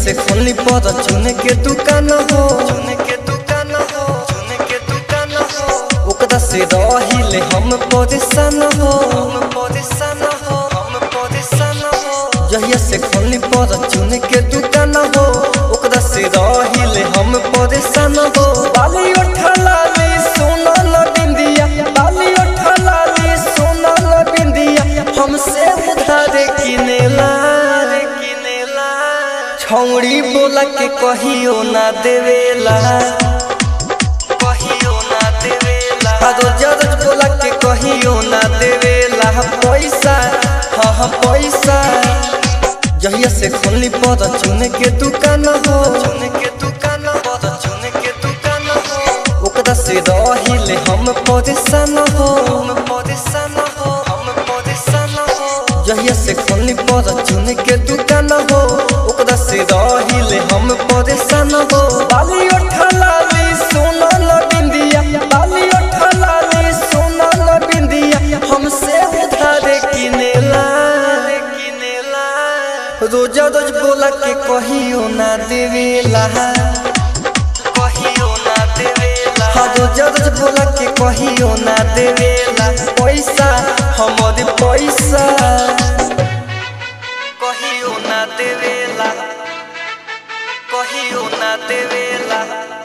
से खोली पर चुन के दुकान हो चुन के दुकान हो चुन के दुकान हो ओकरा से रहिले हम परेशान हो हम परेशान हो हम परेशान हो जहिया से खोली पर चुन के दुकान हो ओकरा से रहिले हम परेशान हो बाली उठला ले सोना न बिंदिया बाली उठला ले सोना न बिंदिया हमसे उधार किनेला रे किनेला छौड़ी बोला के कहियो ना देवेला कहियो ना देवेला आदो जरज बोला के कहियो ना देवेला पैसा हाँ हाँ पैसा जहिया से खोली पर चुन के दुकान हो चुन के दुकान पर चुन के दुकान हो ओकरा से रहिले हम परेशान हो हम परेशान हो हम परेशान हो जहिया से खोली पर चुन के दुकान हो ओकरा से रहिले हम परेशान हो बाली उठला ले सोना न बिंदिया बाली उठला ले सोना न बिंदिया हमसे उधार किनेला रे किनेला रोजा रोज बोला के कहियो ना देवेला कहियो ना देवेला हाँ रोजा रोज बोला के कहियो ना देवेला पैसा हमर पैसा कहियो ना देवेला कहियो ना देवेला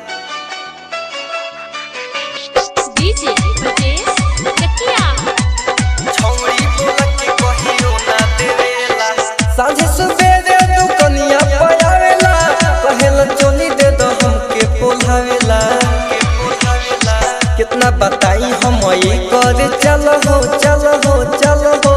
डीजे ब्रजेश चकिया छौड़ी बोला के कहियो ना देवेला साँझे सुबेरे दुकनिया पयावेला कहेला चोली दे दो हमके पोलावेला कितना बताई हम ये करे चल हो चल हो चल हो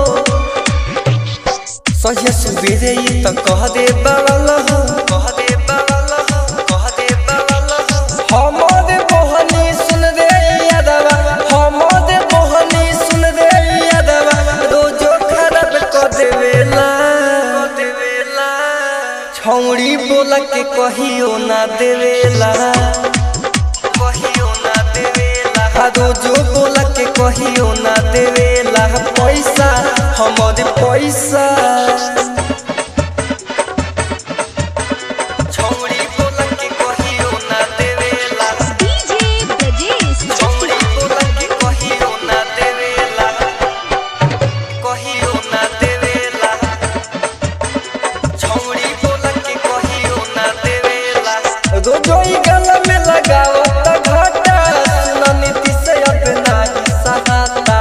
साँझे सुबेरे ये तो कह दे बावल हो कह दे बावल हो कह दे बावल हो हमरे मोहनी सुन रे यादवा हमरे मोहनी सुन रे यादवा रोजो खराब कर देवेला कर देवेला छौड़ी बोला के कहियो ना देवेला कहियो ना देवेला आ रोजो बोला के कहियो ना देवेला पैसा हमर पैसा छौड़ी बोला के कहियो ना देवेला डीजे ब्रजेश छौड़ी चकिया बोला के कहियो ना देवेला कहियो ना देवेला छौड़ी बोला के कहियो ना देवेला रोजोई गला में लगाओ त घाटा सुना नीति से अपना सहाता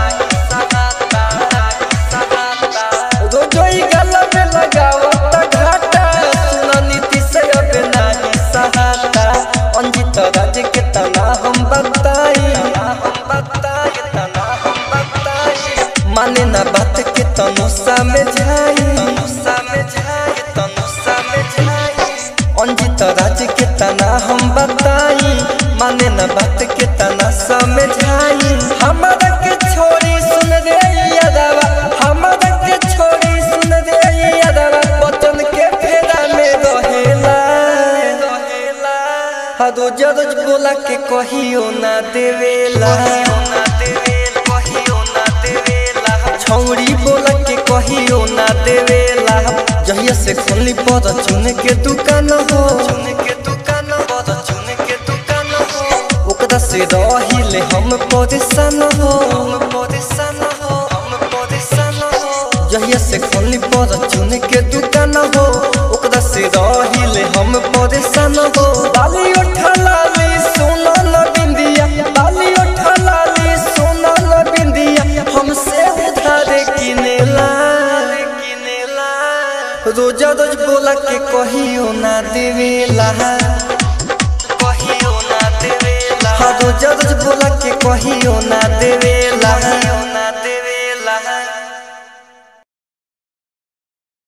रोजोई गला में लगाओ त घाटा सुना नीति से अपना सहाता अंजित राज के तना हम बताई हम बताई तना हम बताई माने ना बात के तनु समझाई तनु समझाई तनु समझाई अंजित राज के तना हम बताई माने न बात के तना समझाई हमारा के छोड़ी सुन रे यादवा हमारा के छोड़ी सुन रे यादवा बचन के फेरा में रहेला रहेला हाँ रोज रोज बोला के कहियो ना देवेला ना देवेला कहियो ना देवेला छौड़ी बोला के कहियो ना देवेला जहिया से खोली पर चुन के दुकान हो चुन के दुकान पर चुन के दुकान हो ओकरा से रहिले हम परेशान हो हम परेशान हो हम परेशान हो जहिया से खोली पर चुन के दुकान हो ओकरा से रहिले हम परेशान हो बाली उठला ले सोना न बिंदिया बाली उठला ले सोना न बिंदिया हमसे उधार किनेला रे किनेला रोजा रोज बोला के कहियो ना देवेला कहियो ना देवेला हाँ रोजा रोज बोला के कहियो ना देवेला कहियो ना